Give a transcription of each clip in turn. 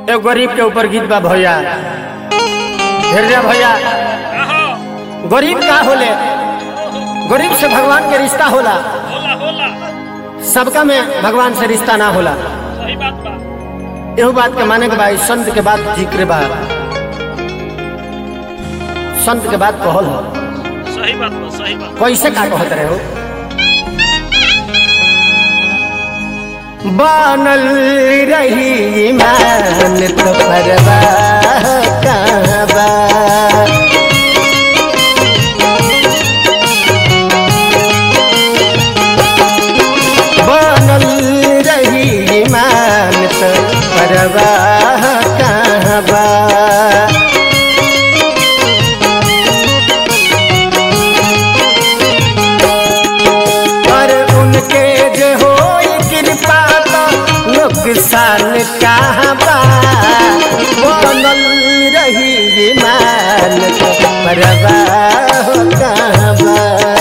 एगो गरीब के ऊपर गीत बा भैया हृदय भैया गरीब का होले गरीब से भगवान के रिश्ता होला होला होला सबका में भगवान से रिश्ता ना होला सही बात बा एहू बात के माने के बा इस संत के बात जिक्र बा संत के बात कहल हो सही बात बा सही बात कैसे का कहत रहे हो बनल रही मान तो परवा कहाँ बा बनल रही मान तो परवा कहाँ बा पर उनके जो हो कृपा तो नुकसान कहाँ बा बनल रही मान तो परवा हो कहाँ बा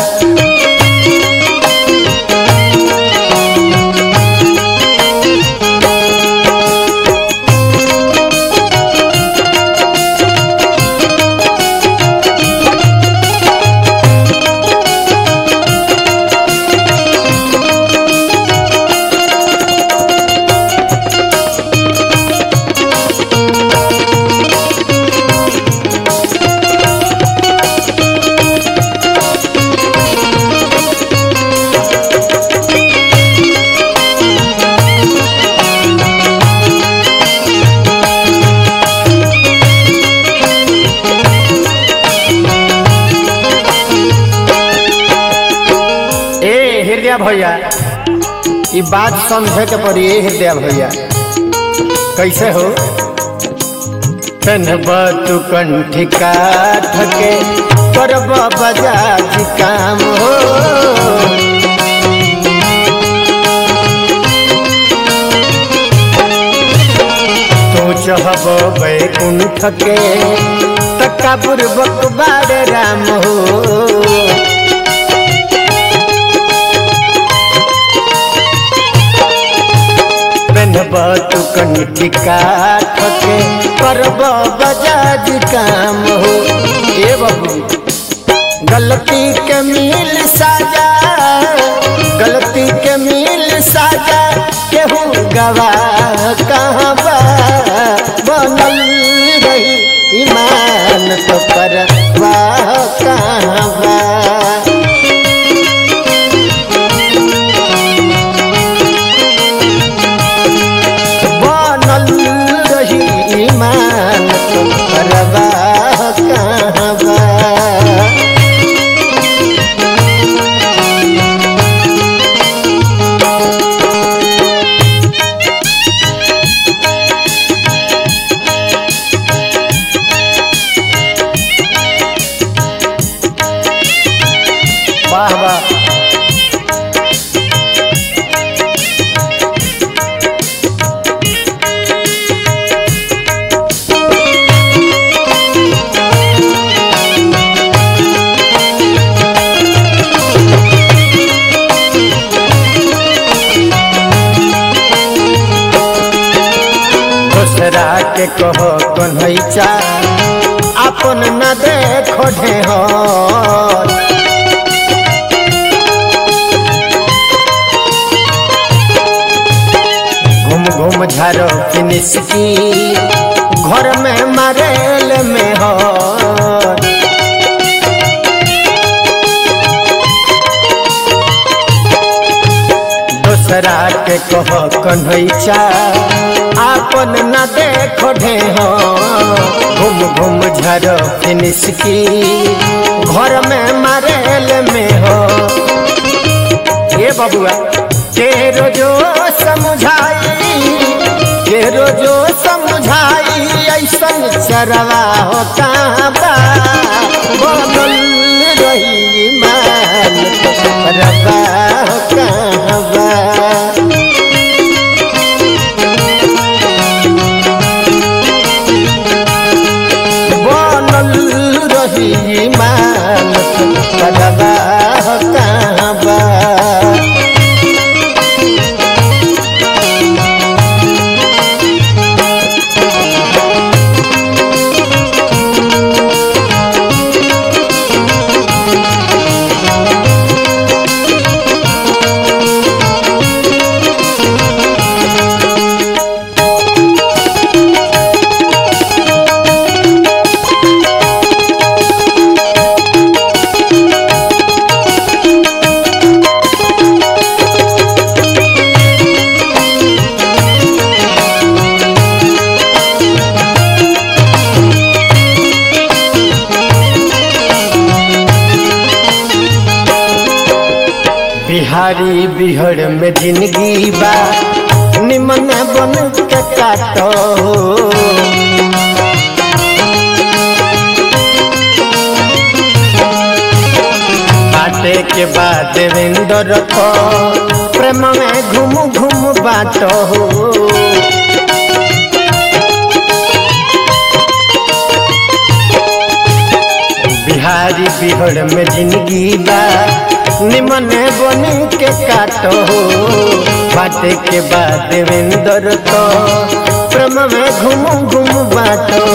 ए हृदय भैया ई बात समझे के पड़ी ए हृदय भैया कैसे हो तनब तू कंठिका थके करब बजाज काम हो तू चहब बैकुंठ के तक्का पूर्वक बार राम हो पेनब तू कंठिका ठके करब बजाज काम हो ए बाबू गलती के मिल साजा गलती के मिल साजा केहू गवा कहाँ बा बनल रही ईमान तो पर वाह कहाँ बा बनल रही ईमान तो परवाह कहाँ बा वाह वाह दूसरा के कहो कन्हैचा अपन न देखो ढेहर घूम घूम झारो फिनिश की घर में मरेल में हो दूसरा के कहो कन्हैचा आपन न देखो ढेहो घूम घूम झरो फिनिश की घर में मरेल में हो ये बबुआ तेरो जो समझाई तेरो जो समझाई ऐसन चरवा हो कहाँ बा बनल रही मान रवा हो कहाँ बा बनल रही मान रवा हो कहाँ बा बिहारी बिहड़ में जिंदगी बा निमन बन के काटो बाटे के बाद देवेंद्र को प्रेम में घूम घूम बाटो बिहारी बिहड़ में जिंदगी बा निमन बन के काटो बाटे के बाद देवेंद्र तो प्रेम में घूम घूम बाटो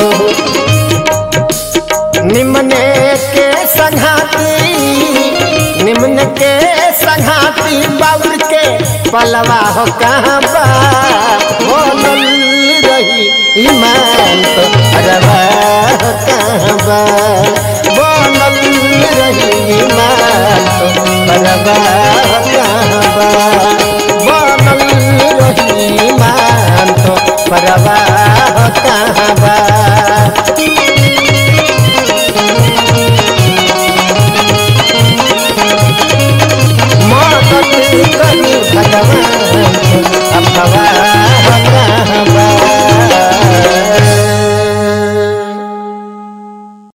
निमने के संघाती निम्न के संघाती बाबुर के पलवा हो कहाँ बा बोलल रही ईमान तो अरबा हो कहाँ बा बोलल रही ईमान तो अरबा हो कहाँ बा बोलल रही ईमान तो परवा हो कहाँ बा मदद करी भगवान अफवाह